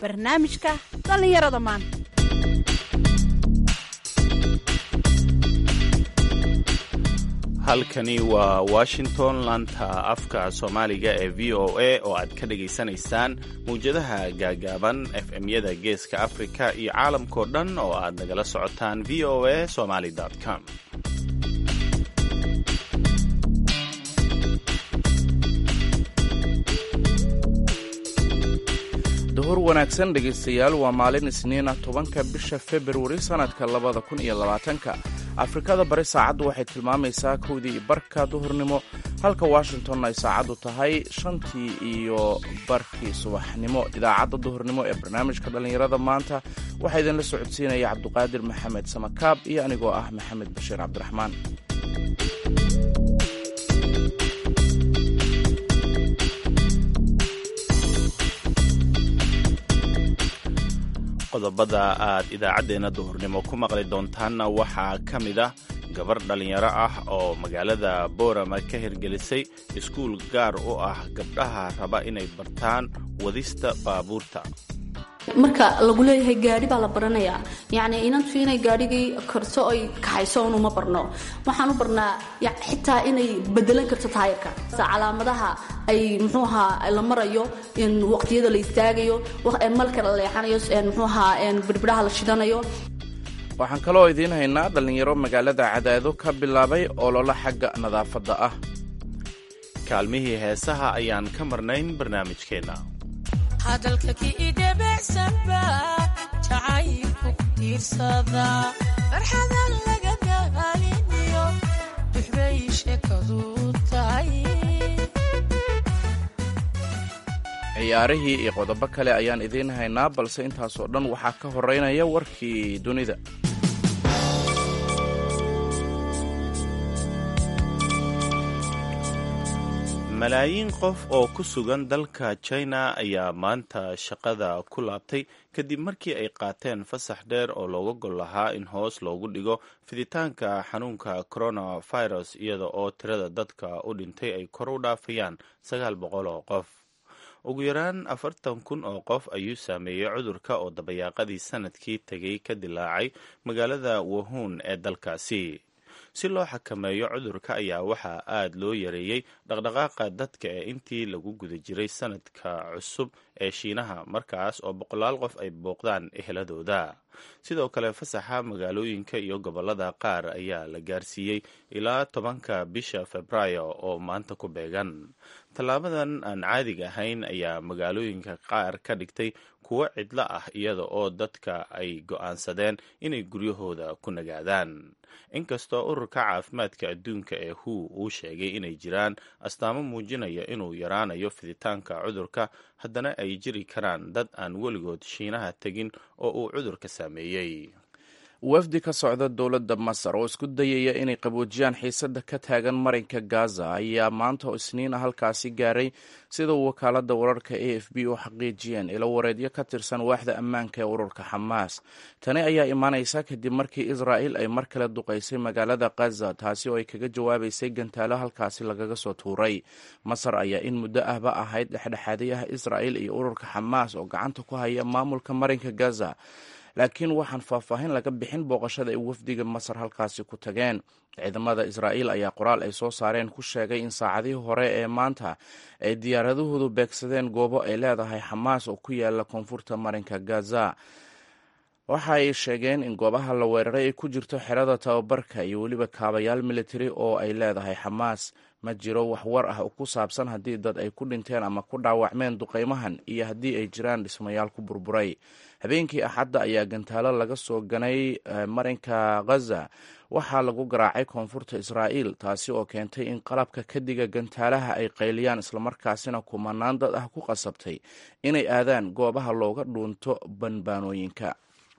barnaamijka dhallinyarada maanta halkani waa washington laanta afka soomaaliga ee v o a oo aad ka dhagaysanaysaan mawjadaha gaagaaban fm-yada geeska afrika iyo caalamkao dhan oo aad nagala socotaan v o a somaly com duhur wanaagsan dhegaystayaal waa maalin isniina tobanka bisha februari sannadka labada kun iyo labaatanka afrikada bari saacaddu waxay tilmaamaysaa kowdii barka duhurnimo halka washington ay saacaddu tahay shantii iyo barkii subaxnimo idaacadda duhurnimo ee barnaamijka dhallinyarada maanta waxaa idinla socodsiinaya cabduqaadir maxamed samakaab iyo anigoo ah maxamed bashiir cabdiraxmaan qodobada aad idaacaddeenna duhurnimo ku maqli doontaanna waxaa ka mid ah gabar dhallinyaro ah oo magaalada boorama ka hirgelisay iskuul gaar u ah gabdhaha raba inay bartaan wadista baabuurta marka lagu leeyahay gaadhi baa la baranayaa yacni inantu inay gaadhigii karto ay kaxayso un uma barno waxaan u barnaa xitaa inay bedelan karto taayarka calaamadaha ay muxuu ahaa la marayo waqtiyada la istaagayo malka la leexanayo muxuu ahaa birbidhaha la shidanayo waxaan kaloo idiin haynaa dhallinyaro magaalada cadaado ka bilaabay ololo xagga nadaafadda ah kaalmihii heesaha ayaan ka marnayn barnaamijkeenna hadalka kiidhabecsanba jacaylku ku tiirsada farxadan laga daaliniyo duxbay sheekadu tahay ciyaarihii iyo qodobo kale ayaan idiin haynaa balse intaasoo dhan waxaa ka horeynaya warkii dunida malaayiin qof oo ku sugan dalka china ayaa maanta shaqada ku laabtay kadib markii ay qaateen fasax dheer oo looga gol lahaa in hoos loogu dhigo fiditaanka xanuunka coronavirus iyada oo tirada dadka u dhintay ay kor u dhaafayaan sagaal boqol oo qof ugu yaraan afartan kun oo qof ayuu saameeyey cudurka oo dabayaaqadii sanadkii tegay ka dilaacay magaalada wahuun ee dalkaasi si loo xakameeyo cudurka ayaa waxaa aad loo yareeyey dhaqdhaqaaqa dadka ee intii lagu guda jiray sanadka cusub ee shiinaha markaas oo boqolaal qof ay booqdaan eheladooda sidoo kale fasaxa magaalooyinka iyo gobolada qaar ayaa la gaarsiiyey ilaa tobanka bisha februaayo oo maanta ku beegan tallaabadan aan caadiga ahayn ayaa magaalooyinka qaar ka dhigtay kuwo cidlo ah iyada oo dadka ay go'aansadeen inay guryahooda ku nagaadaan inkastoo ururka caafimaadka adduunka ee hu uu sheegay inay jiraan astaamo muujinaya inuu yaraanayo fiditaanka cudurka haddana ay jiri karaan dad aan weligood shiinaha tegin oo uu cudurka saameeyey wafdi ka socda dowladda masar oo isku dayaya inay qaboojiyaan xiisadda ka taagan marinka gaza ayaa maanta oo isniina halkaasi gaaray sida wakaaladda wararka a f b u xaqiijiyeen ilo wareedyo ka tirsan waaxda ammaanka ee ururka xamaas tani ayaa imaanaysa kadib markii israa'il ay mar kale duqaysay magaalada khaza taasi oo ay kaga jawaabaysay gantaalo halkaasi lagaga soo tuuray masar ayaa in muddo ahba ahayd dhexdhexaadayaha israa'il iyo ururka xamaas oo gacanta ku haya maamulka marinka gaza laakiin waxaan faahfaahin laga bixin booqashada ay wafdiga masar halkaasi ku tageen ciidamada israa'iil ayaa qoraal ay soo saareen ku sheegay in saacadihii hore ee maanta ay diyaaradahoodu beegsadeen goobo ay leedahay xamaas oo ku yaala koonfurta marinka gaza waxa ay sheegeen in goobaha la weeraray ay ku jirto xerada tababarka iyo weliba kaabayaal militari oo ay leedahay xamaas ma jiro wax war ah oo ku saabsan haddii dad ay ku dhinteen ama ku dhaawacmeen duqaymahan iyo haddii ay jiraan dhismayaal ku burburay habeenkii axadda ayaa gantaalo laga soo ganay marinka khaza waxaa lagu garaacay koonfurta israa'iil taasi oo keentay in qalabka kadiga gantaalaha ay qayliyaan islamarkaasina kumanaan dad ah ku qasabtay inay aadaan goobaha looga dhuunto banbaanooyinka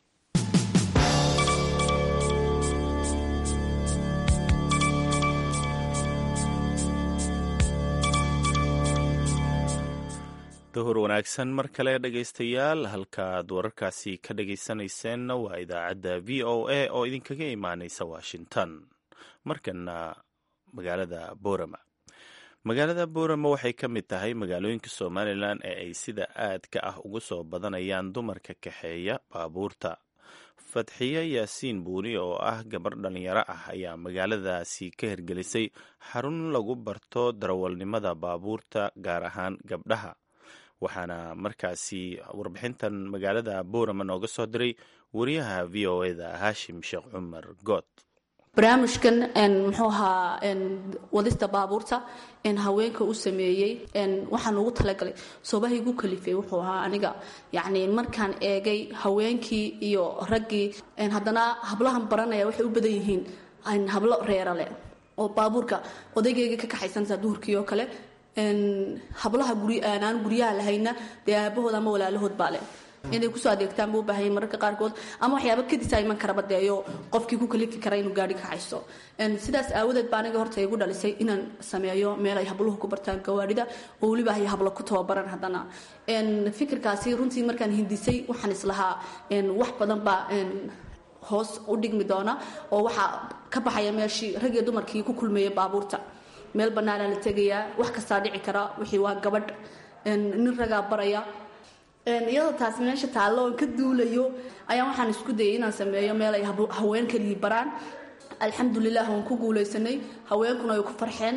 duhur wanaagsan mar kale dhegaystayaal halkaaad wararkaasi ka dhagaysanayseena waa idaacadda v o a oo idinkaga imaanaysa washington markana magaalada boorama magaalada boorama waxay ka mid tahay magaalooyinka somalilan ee ay sida aadka ah ugu soo badanayaan dumarka kaxeeya baabuurta fadxiye yaasiin buuni oo ah gabar dhallinyaro ah ayaa magaaladaasi ka hirgelisay xarun lagu barto darawalnimada baabuurta gaar ahaan gabdhaha waxaana markaasi warbixintan magaalada boorama nooga soo diray wariyaha v o eda haashim sheekh cumar good barnaamijkan muxuu ahaa wadista baabuurta haweenka u sameeyey waxaan ugu talagalay soobaha igu kalifay wuxuu ahaa aniga yacni markaan eegay haweenkii iyo raggii haddana hablahan baranaya waxay u badan yihiin hablo reerale oo baabuurka odaygeyga ka kaxaysantaa duhurkii oo kale hablaha aanaan guryaha lahayna dee aabahood ama walaalahood baa leh inay kusoo adeegtaan buu baahayay mararka qaarkood ama waxyaaba kadisa iman karaba deeyo qofkii ku kalifi kara inuu gaari ka haysto sidaas aawadeed baa aniga horta igu dhalisay inaan sameeyo meel ay habluhu ku bartaan gawaarida oo weliba ay hablo ku tababaran haddana fikirkaasi runtii markaan hindisay waxaan islahaa wax badan baa hoos u dhigmi doona oo waxaa ka baxaya meeshii rag iyo dumarkii ku kulmeeya baabuurta meel bannaanaa la tegayaa wax kastaa dhici kara wixii waa gabadh nin ragaa baraya iyadoo taasi meesha taallo oon ka duulayo ayaa waxaan isku dayay inaan sameeyo meel ay haween kalii baraan alxamdulilah waan ku guulaysanay haweenkuna ay ku farxeen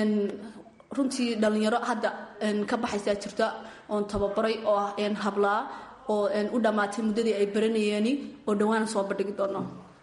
runtii dhallinyaro hadda ka baxaysaa jirta oon tababaray oo ah hablaa oo u dhammaatay muddadii ay baranayeeni oo dhowaan soo bandhigi doono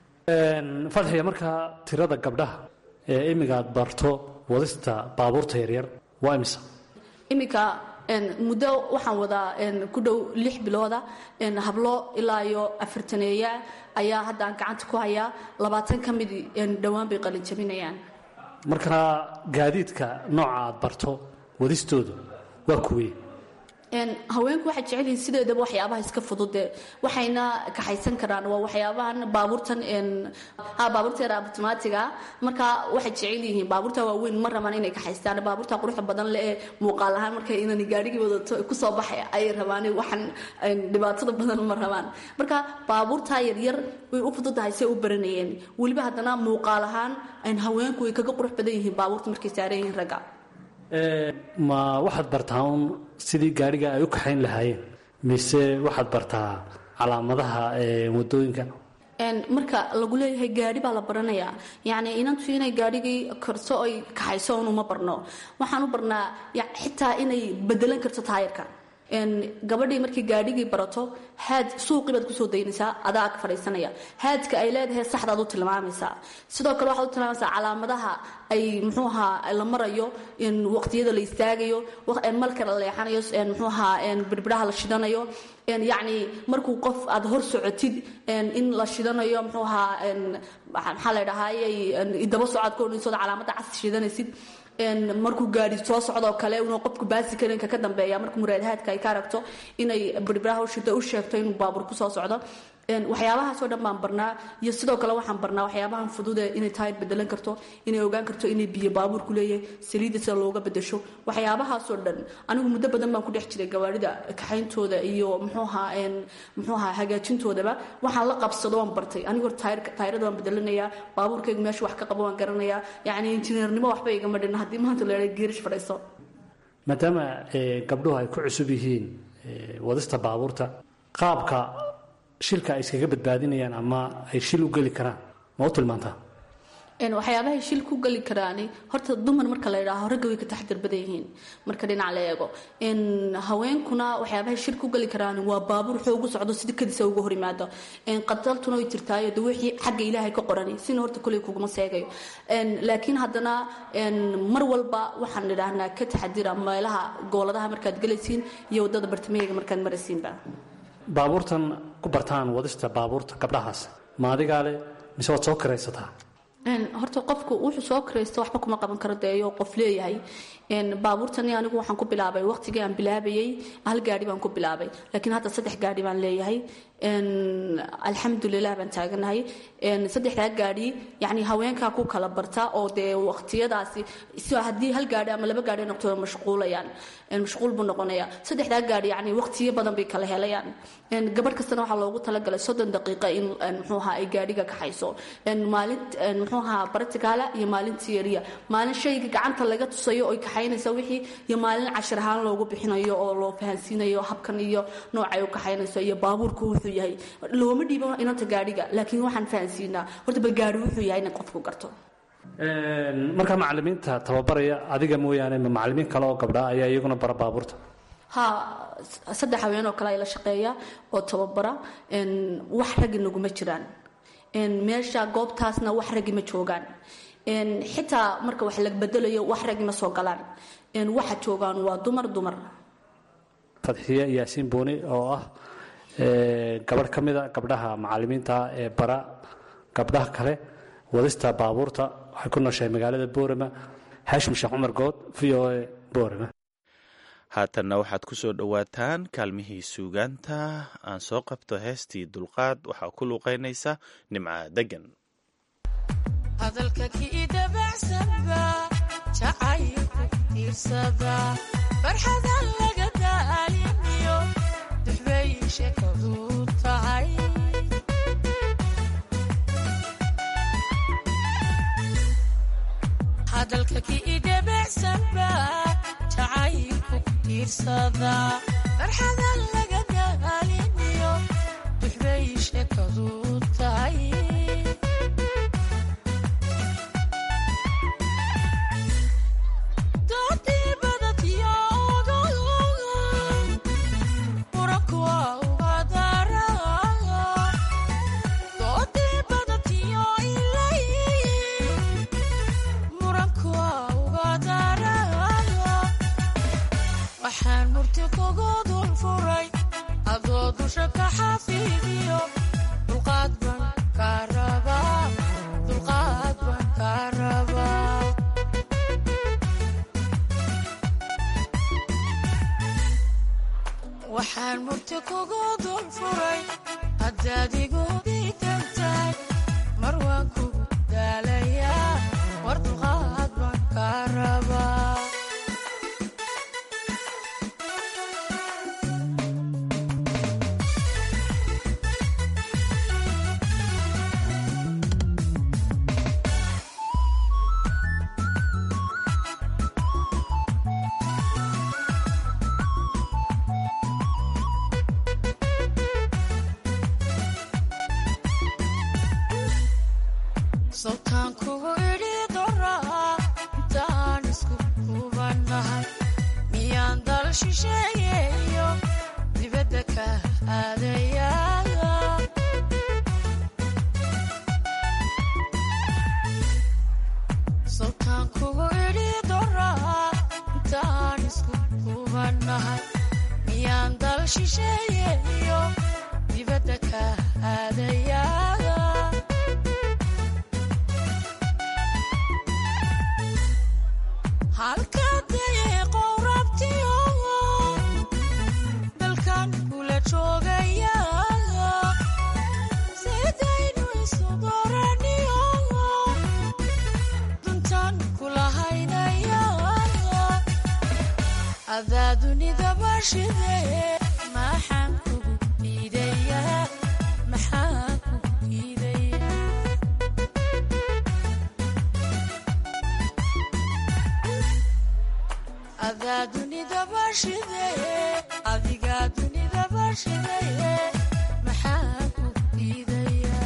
fadxiya markaa tirada gabdhaha ee imigaad barto wadista baabuurta yaryar waa imisa iminka muddo waxaan wadaa ku dhow lix bilooda hablo ilaa iyo afartaneeya ayaa hadda aan gacanta ku hayaa labaatan ka mid dhowaan bay qalin jabinayaan markaa gaadiidka nooca aad barto wadistoodu waa kuwey haweenku waxay jecel yihiin sideedaba waxyaabaha iska fudude waxayna kaxaysan karaan waa waxyaabahan baabuurtan baabuurta yar abtimaatiga marka waxay jecel yihiin baabuurta waaweyn ma rabaan inay kaxaystaan baabuurta quruxda badan le ee muuqaal ahaan marka inaan gaarigii wadato kusoo baxay ayay rabaan waxan dhibaatada badan ma rabaan marka baabuurta yaryar way u fududahay say u baranayeen weliba haddana muuqaal ahaan haweenku way kaga qurux badan yihiin baabuurta markay saaran yihiin ragga ma waxaad bartaa un sidii gaariga ay u kaxayn lahaayeen mise waxaad bartaa calaamadaha wadooyinka marka lagu leeyahay gaari baa la baranayaa yacni inantu inay gaarigii karto ay kaxayso un uma barno waxaan u barnaa xitaa inay bedelan karto taayarka gabadhii markay gaadhigii barato haad suuqii baad kusoo daynaysaa adaa ag fadhiisanaya haadka ay leedahay saxdaad u tilmaamaysaa sidoo kale waxaad u tilmaamaysaa calaamadaha ay muxuu ahaa la marayo waqtiyada la istaagayo malka la leexanayo muxuu ahaa birbiraha la shidanayo yacni markuu qof aad hor socotid in la shidanayo muxuu ahaa maxaa la dhahaayey daba socod ka odhanaysood calaamada cas shidanaysid markuu gaari soo socdoo kale inuu qofku baasikarinka ka dambeeya markuu muraadahaadka ay ka aragto inay birbiraha ushito u sheegto inuu baabuur kusoo socdo waxyaabahaasoo dhan baan barnaa iyo sidoo kale waxaan barnaa waxyaabahan fudude inay taayir bedelan karto inay ogaan karto inay biyo baabuurku leeyahay saliidda sida looga bedesho waxyaabahaasoo dhan anigu muddo badan baan ku dhex jiray gawaarida kaxayntooda iyo mxuuahaa muxuuahaa hagaajintoodaba waxaan la qabsado waan bartay anigu taayirada waan bedelanayaa baabuurkaygu meesha wax ka qabo waan garanayaa yacni injineernimo waxba igama dhinna haddii maanta la geerish fadhiiso maadaama gabdhuhu ay ku cusub yihiin wadista baabuurta qaabka shilka ay iskaga badbaadinayaan ama ay shil u geli karaan ma u tilmaantaa waxyaabahay shil ku geli karaani horta dumar marka la idhaaho ragga way ka taxdir badan yihiin marka dhinac la eego haweenkuna waxyaabahay shil ku geli karaani waa baabuur xoogu socdo sida kadisa uga hor yimaado qataltuna way jirtaayo de wixii xagga ilaahay ka qorani sina horta koley kuguma seegayo laakiin haddana mar walba waxaan idhaahnaa ka taxadira meelaha gooladaha markaad gelaysiin iyo wadada bartamaheyga markaad maraysiinba baabuurtan ku bartaan wadista baabuurta gabdhahaas ma adigaa leh mise waad soo kiraysataa horta qofku wuxuu soo kiraysto waxba kuma qaban karo deeyo qof leeyahay baabuurtani anigu waxaan ku bilaabay waqtigii aan bilaabayey hal gaari baan ku bilaabay laakiin hadda saddex gaari baan leeyahay alxamdulilah baan taaganahay saddexdaa gaadhi yani haweenkaa ku kala barta oo dee waqtiyadaasi haddii hal gaadhi ama laba gaadhi noqto mashquulayaan mashquul buu noqonaya saddexdaa gaadhi yani waqtiyo badan bay kala helayaan gabadh kastana waxaa loogu talagalay soddon daqiiqa in mxuuha ay gaadhiga kaxayso maalin mxuuha bartikaala iyo maalin tiyariya maalin shayga gacanta laga tusayo oy kaxaynaysa wixii iyo maalin cashir ahaan loogu bixinayo oo loo fahansiinayo habkan iyo noocay u kaxaynayso iyo baabuurku wuxuu yahay looma dhiibo inanta gaadhiga laakiin waxaan fahansiinaa horta bal gaadhi wuxuu yahay inay qofku garto markaa macalimiinta tababaraya adiga mooyaane ma macalimiin kale oo gabdha ayaa iyaguna bara baabuurta ha saddex haween oo kale ay la shaqeeya oo tababara wax raggi naguma jiraan meesha goobtaasna wax raggi ma joogaan xitaa marka wax la bedelayo wax raggi ma soo galaan waxa joogaan waa dumar dumar fadxiye yaasiin booni oo ah gabadh ka mida gabdhaha macalimiinta ee bara gabdhaha kale wadista baabuurta waxay ku nooshahay magaalada boorama xaashim sheekh cumar good v o a boorama haatanna waxaad ku soo dhowaataan kaalmihii suugaanta aan soo qabto heestii dulqaad waxaa ku luuqaynaysa nimca degan hadalka kii dabacsanba jacaylku tiirsada farxadan laga daaliniyo duxbay sheekadu tahay hadalka kii dabacsanba jacaylku tiirsada farxadan laga daaliniyo duxbay sheekadu tahay waxaan murti kugu dul furay adoo dusha ka xafiidiyo dulqaad baan kaa rabaa dulqaad baan kaa rabaa waxaan murti kugu dul furay haddaad igu diidan tahay mar waan kugu daalayaa war dulqaad baan kaa rabaa sawtaan kugu idhi doraa intaan isku kubannahay miyaan dal shisheeyeeyo dibadda ka aadayaa sawtaan kugu idhi doraa intaan isku kubannahay miyaan dal shisheeyeeyo dibadda ka aadayaa halkadayay qowrabtiyo dalkan kula joogaya sidaynu isu dooraniyo duntan kula haynaya adaa dunida bashide maxaan kugu diidaya maxaan kugu diidaya adaa dunida bashide adigaa dunida bashide maxaa ku diidaya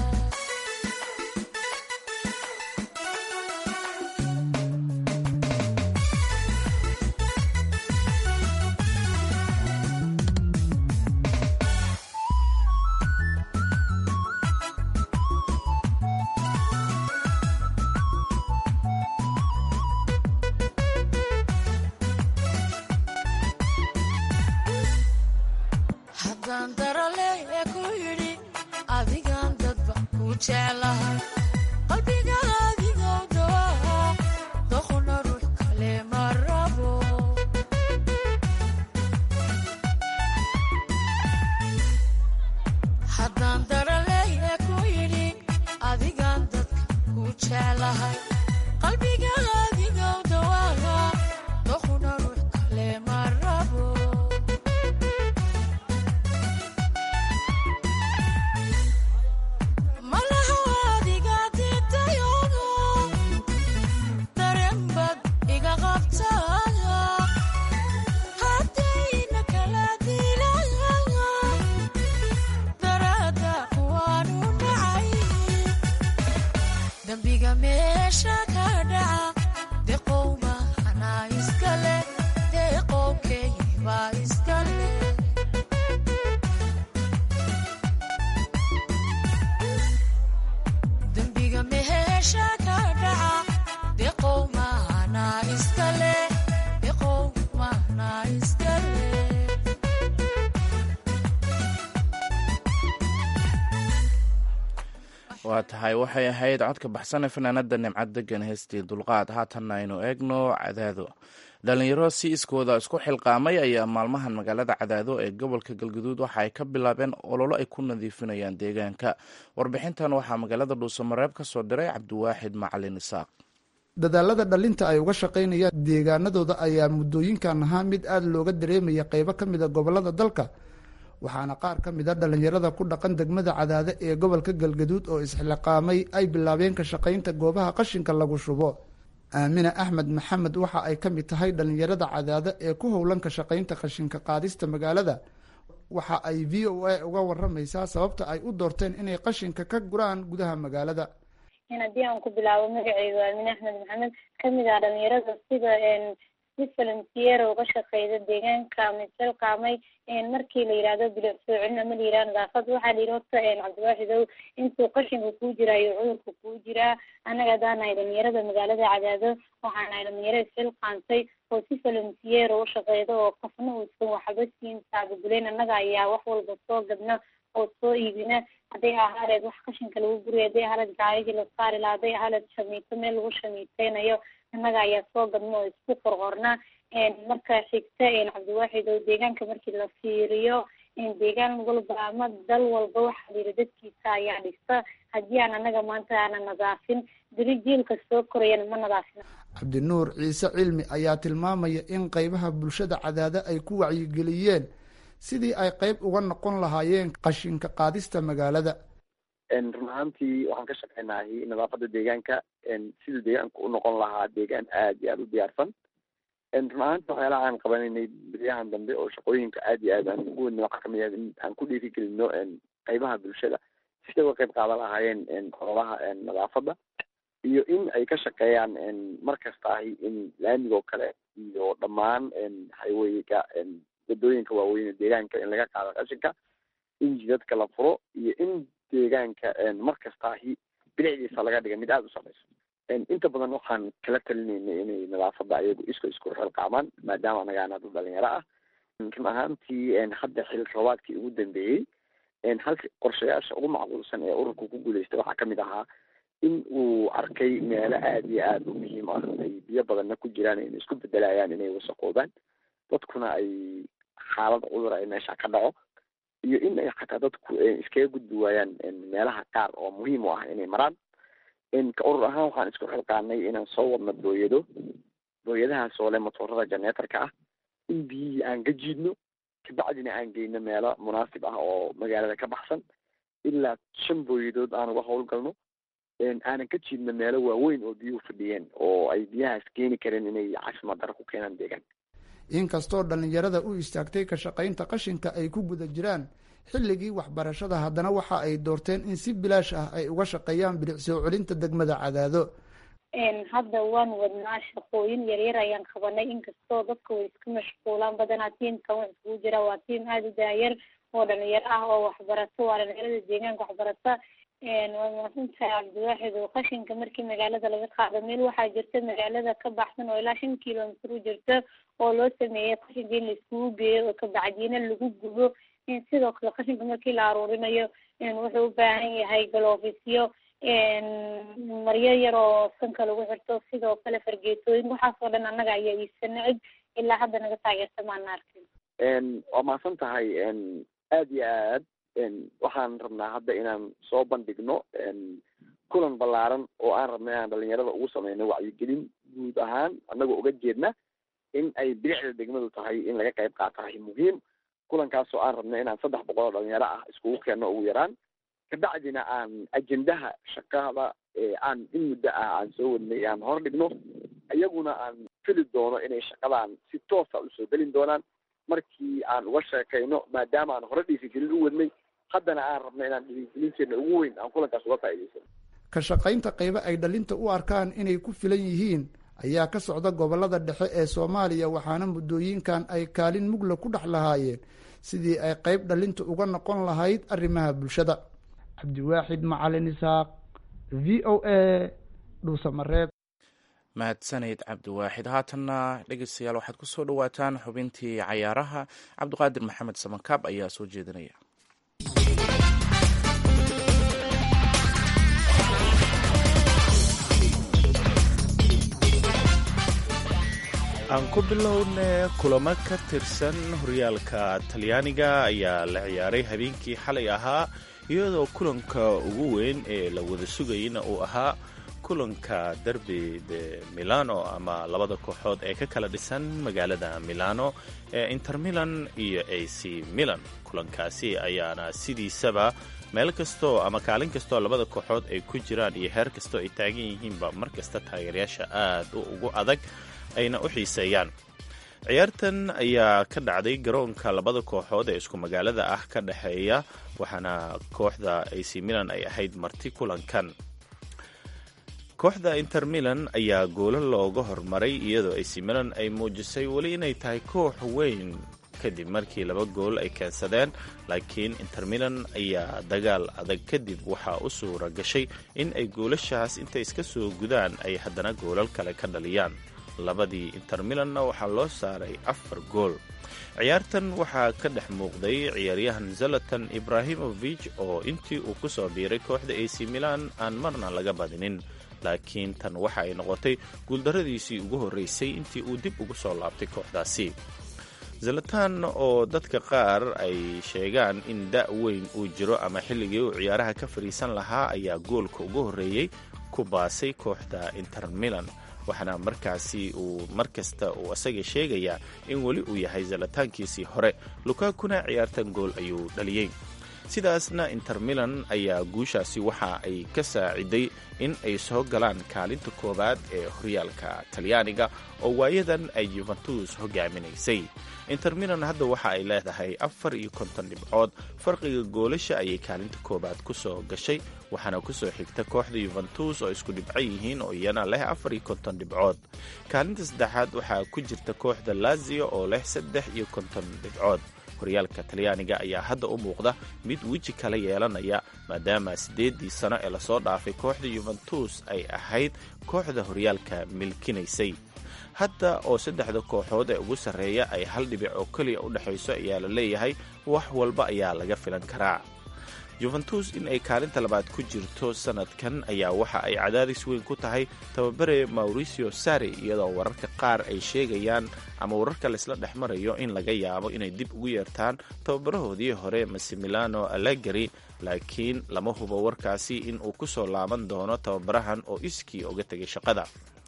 haddaan darale ee ku yidhi adigaan dadba ku jeclahay qalbiga adigoo dawaa doqona ruux kale ma rabo jeclahay qalbiga adigow dawaaga doquna ruux kale ma rabo malaha adiga didayoga dareen bad iga qabtaa haddayna kala dilaya darada waanu nacay dembiga meesha ka dhaca deqowma hanaa iskale deqowkeybaa iskale dembiga meesha ka dhaca deqowma hanaa iskale deqowma hanaa iskale waa tahay waxay ahayd codka baxsan ee fanaanada nimcad degan heestii dulqaad haatanna aynu eegno cadaado dhalinyaro si iskooda isku xilqaamay ayaa maalmahan magaalada cadaado ee gobolka galguduud waxa ay ka bilaabeen ololo ay ku nadiifinayaan deegaanka warbixintan waxaa magaalada dhuusamareeb ka soo diray cabdiwaaxid macalin isaaq dadaalada dhalinta ay uga shaqaynayaan deegaanadooda ayaa muddooyinkan ahaa mid aada looga dareemaya qeybo ka mida gobolada dalka waxaana qaar ka mid a dhallinyarada ku dhaqan degmada cadaade ee gobolka galgaduud oo isxilqaamay ay bilaabeen ka shaqaynta goobaha qashinka lagu shubo aamina axmed maxamed waxa ay ka mid tahay dhallinyarada cadaade ee ku howlan ka shaqaynta qashinka qaadista magaalada waxa ay v o a uga waramaysaa sababta ay u doorteen inay qashinka ka guraan gudaha magaalada haddii aan ku bilaabo magaceyga aamine axmed maxamed kamid ah dhalinyarada sida si volunteer uga shaqeyda deegaanka miselqaamay markii la yihahdo bilic soo celin ama la yihahdo nadaafad waxaa la yihi horta cabdiwaaxidow intuu qashinka kuu jiraa iyo cudurka kuu jiraa annaga haddaan nahay dhalinyarada magaalada cadaado waxaan nahay dhalinyaro isxilqaantay oo si volunteer u shaqeyda oo qofna uusan waxba siin taabaguleyn annaga ayaa wax walba soo gadna oo soo iibina hadday ahaaleed wax qashinka lagu guriya hadday ahaaleed gaarigii la saari laha hadday ahaaleed shamiito meel lagu shamiiteynayo annaga ayaa soo gadna oo isku qorqorna marka xigta cabdiwaaxid oo deegaanka markii la fiiriyo deegaan walba ama dal walba waxaa la yihi dadkiisa ayaa dhista haddii aan annaga maanta aanan nadaafin beri jiilka soo korayana ma nadaafin cabdinuur ciise cilmi ayaa tilmaamaya in qeybaha bulshada cadaade ay ku wacyigeliyeen sidii ay qeyb uga noqon lahaayeen qashinka qaadista magaalada run ahaantii waxaan ka shaqeynahay nadaafada deegaanka siduu deegaanka u noqon lahaa deegaan aad iyo aada u diyaarsan run ahaanti waxyaalaha aan qabanaynay beryahan dambe oo shaqooyinka aad iyo aad aan ugu wadna waxaa kamid ah in aan ku dhiirigelino qeybaha bulshada siday uga qeyb qaadan lahaayeen ololaha nadaafada iyo in ay ka shaqeeyaan mar kasta ahi in laamigoo kale iyo dhammaan highwayga wadooyinka waaweyn deegaanka in laga qaado qashinka in jidadka la furo iyo in deegaanka mar kasta ahi bilicdiisa laga dhiga mid aada u sareyso inta badan waxaan kala talinaynay inay nadaafada ayagu isko isku xilqaamaan maadaama anagaana dad dhalinyaro ah run ahaantii hadda xil roobaadkii ugu dambeeyey halka qorshayaasha ugu macquulsan ee ururka ku guuleystay waxaa kamid ahaa in uu arkay meelo aada iyo aada u muhiim ah ay biyo badanna ku jiraan inay isku bedelayaan inay wasaqoobaan dadkuna ay xaalad cudur ay meesha ka dhaco iyo in ay xataa dadku iskaga gudbi waayaan meelaha qaar oo muhiim u ah inay maraan ka urur ahaan waxaan isku xilqaanay inaan soo wadno booyado booyadahaas oo leh matoorada janeetarka ah in biyihii aan ka jiidno kabacdina aan geyno meelo munaasib ah oo magaalada ka baxsan ilaa shan booyadood aan uga howlgalno aanan ka jiidno meelo waaweyn oo biyuhu fadhiyeen oo ay biyahaas keeni kareen inay caafimaad daro ku keenaan deegaanka inkastoo dhallinyarada u istaagtay ka shaqaynta qashinka ay ku guda jiraan xilligii waxbarashada haddana waxa ay doorteen in si bilaash ah ay uga shaqeeyaan bilic soo celinta degmada cadaado hadda waan wadnaa shaqooyin yaryar ayaan qabanay inkastoo dadka way iska mashquulaan badanaa tiimkan wax iskugu jira waa tiim aada u daayar oo dhalinyaro ah oo waxbarato waa dhalinyarada deegaanka waxbarata waa maasantahay cabdiwaaxid oo qashinka markii magaalada laga qaado meel waxaa jirta magaalada ka baxsan oo ilaa shan kilomitr u jirta oo loo sameeyay qashinka in la iskugu geeyo oo kabacdiina lagu gubo sidoo kale qashinka markii la aruurinayo wuxuu u baahan yahay galoofisyo maryo yar oo sanka lagu xirto sidoo kale fargeetooyin waxaas oo dhan annaga ayaa iibsana cid ilaa hadda naga taageerta maana arkin waa mahadsan tahay aad iyo aad waxaan rabnaa hadda inaan soo bandhigno kulan ballaaran oo aan rabna inaan dhalinyarada ugu sameyno wacyigelin guud ahaan annagoo uga jeedna in ay bilicda degmadu tahay in laga qayb qaatahay muhiim kulankaasoo aan rabna inaan saddex boqol oo dhalinyaro ah iskugu keenno ugu yaraan kabacdina aan ajendaha shaqada aan in muddo ah aan soo wadnay aan hor dhigno iyaguna aan fili doono inay shaqadaan si toosa usoo gelin doonaan markii aan uga sheekayno maadaama aan hore dhiirigelin u wadnay haddana aan rabno inaan dhiirigelinteena ugu weyn aan kulankaas uga faa'idaysano ka shaqaynta qaybo ay dhalinta u arkaan inay ku filan yihiin ayaa ka socda gobolada dhexe ee soomaaliya waxaana muddooyinkan ay kaalin mugla ku dhex lahaayeen sidii ay qayb dhalinta uga noqon lahayd arrimaha bulshada cabdiwaaxid macalin isaaq v o a dhuusamareeb mahadsaneyd cabdiwaaxid haatanna dhegeystayaal waxaad ku soo dhowaataan xubintii cayaaraha cabdiqaadir maxamed samankaab ayaa soo jeedinaya aan ku bilowne kulamo ka tirsan horyaalka talyaaniga ayaa la ciyaaray habeenkii xalay ahaa iyadoo kulanka ugu weyn ee la wada sugayna uu ahaa kulanka derby de milano ama labada kooxood ee ka kala dhisan magaalada milano ee inter milan iyo a c milan kulankaasi ayaana sidiisaba meel kastoo ama kaalin kastoo labada kooxood ay ku jiraan iyo heer kastoo ay taagan yihiinba mar kasta taageerayaasha aad u ugu adag ayna u xiiseeyaan ciyaartan ayaa ka dhacday garoonka labada kooxood ee isku magaalada ah ka dhexeeya waxaana kooxda ac milan ay ahayd marti kulankan kooxda inter milan ayaa goolo looga hormaray iyadoo ac milan ay muujisay weli inay tahay koox weyn kadib markii laba gool ay keensadeen laakiin inter milan ayaa dagaal adag kadib waxaa u suura gashay in ay goolashaas intay iska soo gudaan ay haddana goolal kale ka dhaliyaan labadii inter milanna waxaa loo saaray afar gool ciyaartan waxaa ka dhex muuqday ciyaaryahan zalatan ibrahimovich oo intii uu ku soo biiray kooxda ac milan aan marna laga badinin laakiin tan waxa ay noqotay guuldarradiisii ugu horreysay intii uu dib ugu soo laabtay kooxdaasi zalatan oo dadka qaar ay sheegaan in da' weyn uu jiro ama xilligii uu ciyaaraha ka fadhiisan lahaa ayaa goolka ugu horreeyey ku baasay kooxda inter milan waxaana markaasi uu mar kasta uu isaga sheegayaa in weli uu yahay zalataankiisii hore lukakuna ciyaartan gool ayuu dhaliyey sidaasna inter milan ayaa guushaasi waxa ay ka saaciday in ay soo galaan kaalinta koowaad ee horyaalka talyaaniga oo waayadan ay yuventus hogaaminaysay inter milan hadda waxa ay leedahay afar iyo konton dhibcood farqiga goolasha ayay kaalinta koowaad ku soo gashay waxaana kusoo xigta kooxda yuventus oo isku dhibco yihiin oo iyana leh afar iyo konton dhibcood kaalinta saddexaad waxaa ku jirta kooxda lazio oo leh saddex iyo konton dhibcood horyaalka talyaaniga ayaa hadda u muuqda mid weji kala yeelanaya maadaama siddeeddii sano ee lasoo dhaafay kooxda yuventus ay ahayd kooxda horyaalka milkinaysay hadda oo saddexda kooxood ee ugu sarreeya ay hal dhibic oo keliya u dhexayso ayaa la leeyahay wax walba ayaa laga filan karaa yuventus in ay kaalinta labaad ku jirto sanadkan ayaa waxa ay cadaadis weyn ku tahay tababare mauricio sari iyadoo wararka qaar ay sheegayaan ama wararka laysla dhex marayo in laga yaabo inay dib ugu yeertaan tababarahoodii hore masimilano allegari laakiin lama hubo warkaasi in uu ku soo laaban doono tababarahan oo iskii uga tegay shaqada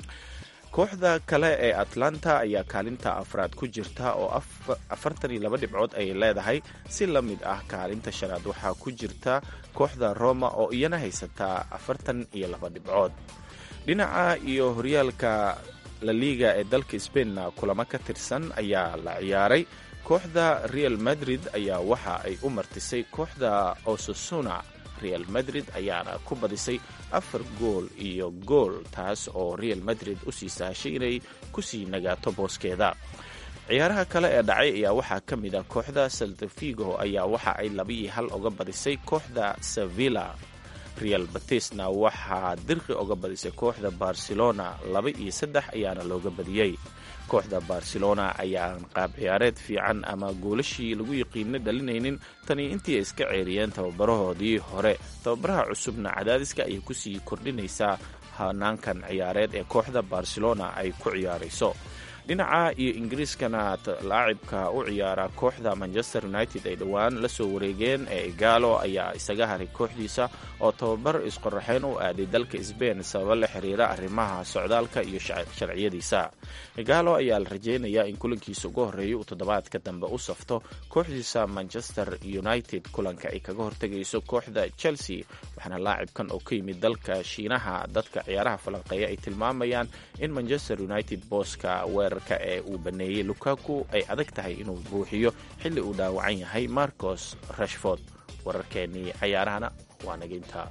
kooxda kale ee atlanta ayaa kaalinta afraad ku jirta oo afartan iyo laba dhibcood ayay leedahay si la mid ah kaalinta shanaad waxaa ku jirta kooxda roma oo iyana haysataa afartan iyo laba dhibcood dhinaca iyo horyaalka laliga ee dalka sbainna kulamo ka tirsan ayaa la ciyaaray kooxda real madrid ayaa waxa ay u martisay kooxda osasuna real madrid ayaana ku badisay afar gool iyo gool taas oo real madrid u sii sahashay inay kusii nagaato booskeeda ciyaaraha kale ee dhacay ayaa waxaa ka mid a kooxda saltafigo ayaa waxa ay labaiyo hal oga badisay kooxda sevilla real batisna waxaa dirqi oga badisay kooxda barcelona laba iyo saddex ayaana looga badiyey kooxda barcelona ayaan qaab ciyaareed fiican ama goolashii lagu yiqiina dhalinaynin tani intii ay iska ceeriyeen tababarahoodii hore tababaraha cusubna cadaadiska ayay kusii kordhinaysaa hanaankan ciyaareed ee kooxda barcelona ay ku ciyaarayso dhinaca iyo ingiriiskana laacibka u ciyaara kooxda manchester united ay dhowaan la soo wareegeen ee igaalo ayaa isaga haray kooxdiisa oo tababar isqoraxeyn u aaday dalka sbain sababo la xiriira arrimaha socdaalka iyo sharciyadiisa igaalo ayaa la rajeynayaa in kulankiisa ugu horreeya uu toddobaadka dambe u safto kooxdiisa manchester united kulanka ay kaga hortegayso kooxda chelsea waxaana laacibkan oo ka yimid dalka shiinaha dadka ciyaaraha falanqeeya ay tilmaamayaan in manchester united booska weerarka ee uu baneeyey lukaku ay adag tahay inuu buuxiyo xilli uu dhaawacan yahay marcos rashford wararkeennii cayaarahana waa naginta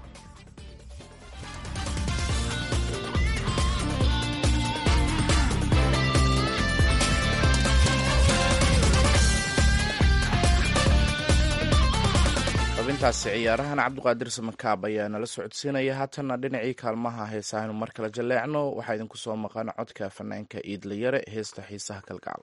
xubintaasi ciyaarahan cabdiqaadir samakaab ayaa nala socodsiinaya haatanna dhinacii kaalmaha heesahaynu mar kale jaleecno waxaa idinku soo maqan codka fanaanka iidlayare heesta xiisaha kalgacal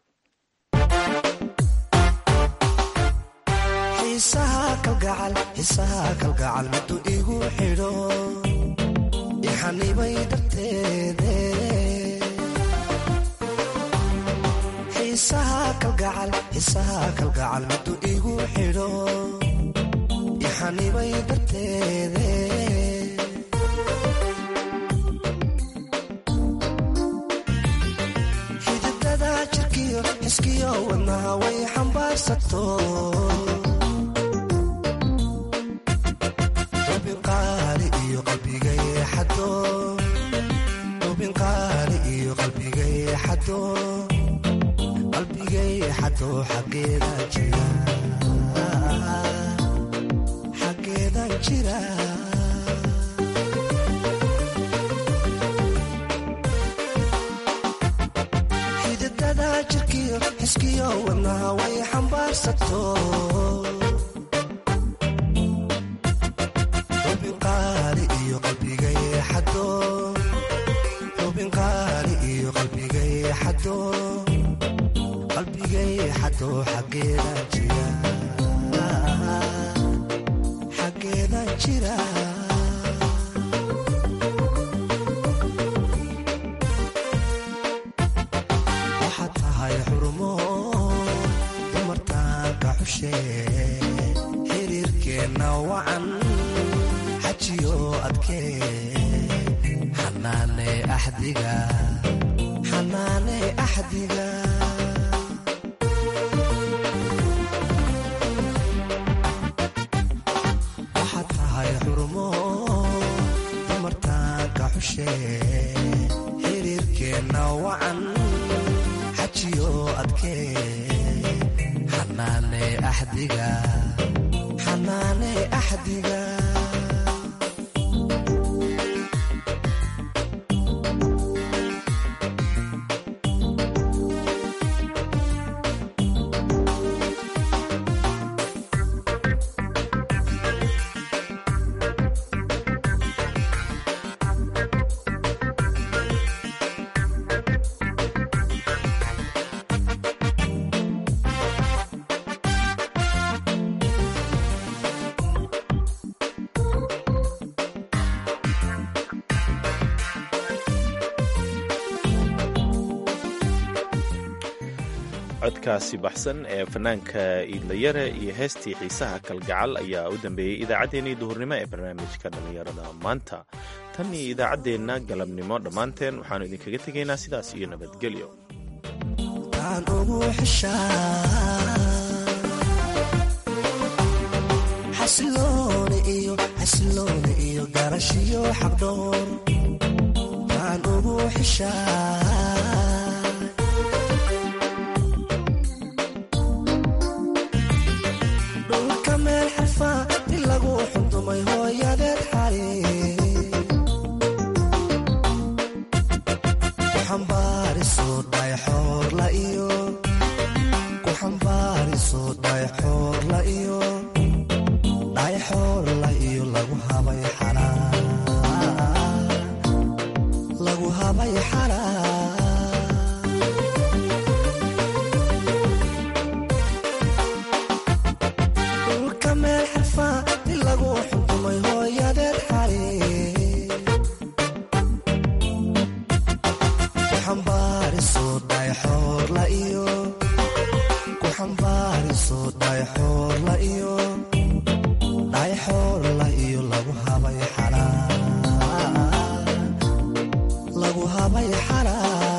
xiisaha kalgacal xiisaha kalgacal miduu igu xidho ixanibay darteede xiisaha kalgacal xiisaha kalgacal miduu igu xidho ixanibay darteede xididada jirkiyo xiskiyo wadnaha way xambaarsato ubinqaali iyo qalbigay xado ubinqaali iyo qalbigay xado qalbigay xado xaggeeda jira xaggeeda jira xididada jirkiyo xiskiyo wadnaha way xambaarsato ubinqaali iyo qalbigay xado ubinqaali iyo qalbigay xado qalbigay xado xaggeeda jira xaggeeda jira waxaad tahay xurumo dumartaanka xushe xiriirkeenna wacan xajiyo adkee xanaane axdiga xanaane axdiga waxaad tahay xurumo dumartaanka xushe xiriirkeenna wacan xajiyo adkee xanaane axdiga xanaane axdiga codkaasi baxsan ee fanaanka iidlayare iyo heestii xiisaha kalgacal ayaa u dambeeyey idaacaddeenii duhurnimo ee barnaamijka dhallinyarada maanta tan iyo idaacaddeenna galabnimo dhammaanteen waxaannu idinkaga tegaynaa sidaas iyo nabadgelyo aan ugu xishaa xasilooni iyo xasilooni iyo garashiyo xaqdhoor aan ugu xishaa dhulka meel xarfa di lagu xundumay hooyadeed xari ku xambaariso dhayxoorla iyo ku xambaariso dhayxoorla iyo dhayxoorla iyo lagu habay xalaa lagu habay xalaa dhulka meel xarfa di lagu xundumay hooyadeed xari ku xambaariso dhayxoor lagu habay xalaa